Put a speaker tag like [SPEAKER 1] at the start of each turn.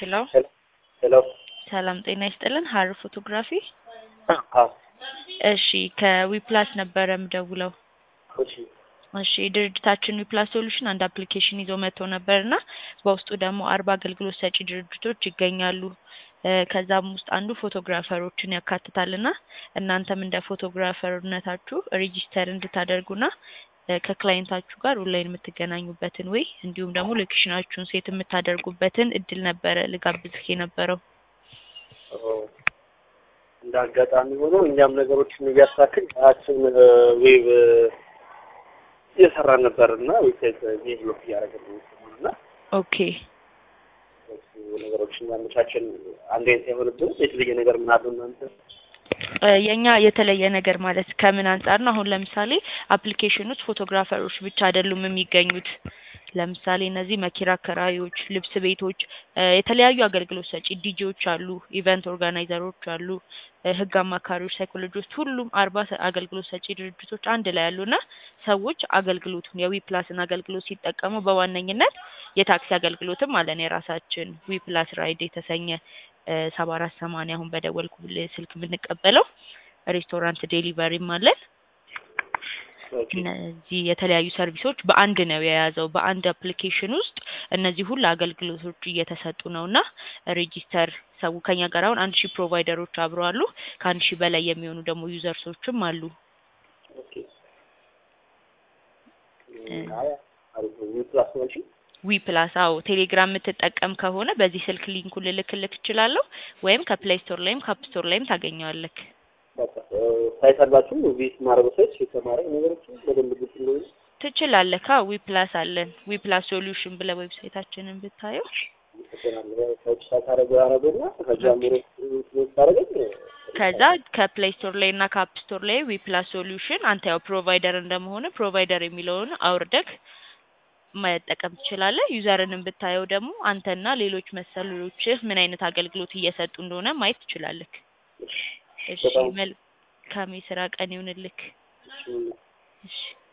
[SPEAKER 1] ሄሎ
[SPEAKER 2] ሄሎ
[SPEAKER 1] ሰላም ጤና ይስጥልን ሀር ፎቶግራፊ
[SPEAKER 2] አዎ
[SPEAKER 1] እሺ ከዊፕላስ ነበረ ምደውለው
[SPEAKER 2] እሺ
[SPEAKER 1] እሺ ድርጅታችን ዊፕላስ ሶሉሽን አንድ አፕሊኬሽን ይዞ መጥቶ ነበር እና በውስጡ ደግሞ አርባ አገልግሎት ሰጪ ድርጅቶች ይገኛሉ እ ከዛም ውስጥ አንዱ ፎቶግራፈሮችን ያካትታል እና እናንተም እንደ ፎቶግራፈርነታችሁ ሬጂስተር እንድታደርጉና እ ከክላይንታችሁ ጋር ኦንላይን የምትገናኙበትን ወይ እንዲሁም ደግሞ ሎኬሽናችሁን ሴት የምታደርጉበትን እድል ነበረ ልጋብዝህ የነበረው
[SPEAKER 2] እንደ አጋጣሚ ሆኖ እኛም ነገሮችን እያሳክል ራችን ዌብ እየሰራን ነበር እና ዌብሳይት ዴቨሎፕ እያደረግን ነው እና
[SPEAKER 1] ኦኬ
[SPEAKER 2] እሱ ነገሮችን ያመቻችን አንድ አይነት አይሆንብን የተለየ ነገር ምን አለው እናንተ
[SPEAKER 1] እ የኛ የተለየ ነገር ማለት ከምን አንጻር ነው? አሁን ለምሳሌ አፕሊኬሽን ውስጥ ፎቶግራፈሮች ብቻ አይደሉም የሚገኙት። ለምሳሌ እነዚህ መኪና አከራዮች፣ ልብስ ቤቶች፣ እ የተለያዩ አገልግሎት ሰጪ ዲጄዎች አሉ፣ ኢቨንት ኦርጋናይዘሮች አሉ፣ እ ህግ አማካሪዎች፣ ሳይኮሎጂስት፣ ሁሉም አርባ ሰ- አገልግሎት ሰጪ ድርጅቶች አንድ ላይ ያሉና ሰዎች አገልግሎቱን የዊ ፕላስን አገልግሎት ሲጠቀሙ በዋነኝነት የታክሲ አገልግሎትም አለን የራሳችን ዊ ፕላስ ራይድ የተሰኘ ሰባ አራት ሰማንያ አሁን በደወልኩልህ ስልክ የምንቀበለው ሬስቶራንት ዴሊቨሪም አለን።
[SPEAKER 2] ኦኬ
[SPEAKER 1] እነዚህ የተለያዩ ሰርቪሶች በአንድ ነው የያዘው። በአንድ አፕሊኬሽን ውስጥ እነዚህ ሁሉ አገልግሎቶች እየተሰጡ ነው እና ሬጂስተር ሰው ከኛ ጋር አሁን አንድ ሺህ ፕሮቫይደሮች አብረው አሉ። ከአንድ ሺህ በላይ የሚሆኑ ደግሞ ዩዘርሶችም አሉ።
[SPEAKER 2] ኦኬ አይ አሪፍ ነው ዊፕላስ ነው እሺ
[SPEAKER 1] ዊ ፕላስ አዎ፣ ቴሌግራም የምትጠቀም ከሆነ በዚህ ስልክ ሊንኩን ልልክልክ እችላለሁ፣ ወይም ከፕሌይ ስቶር ላይም ከአፕ ስቶር ላይም ታገኘዋለክ።
[SPEAKER 2] በቃ ሳይት አላችሁ ቪት ማድረግ ሳይት የተማረ ነገሮችን በደንብ ግልጽ እንደሆነ
[SPEAKER 1] ትችላለህ። አዎ ዊ ፕላስ አለን። ዊ ፕላስ ሶሉሽን ብለህ ዌብሳይታችንን ብታየው
[SPEAKER 2] ይሰራል ሳይት ሳታረገ ያረገና ከጀምሮ ታረገኝ
[SPEAKER 1] ከዛ ከፕሌይ ስቶር ላይ እና ከአፕ ስቶር ላይ ዊ ፕላስ ሶሉሽን አንተ ያው ፕሮቫይደር እንደመሆነ ፕሮቫይደር የሚለውን አውርደህ መጠቀም ትችላለህ። ዩዘርንም ብታየው ደግሞ አንተና ሌሎች መሰሎችህ ምን አይነት አገልግሎት እየሰጡ እንደሆነ ማየት ትችላለህ። እሺ
[SPEAKER 2] በጣም
[SPEAKER 1] መልካም የስራ ቀን ይሁንልክ።
[SPEAKER 2] እሺ
[SPEAKER 1] እሺ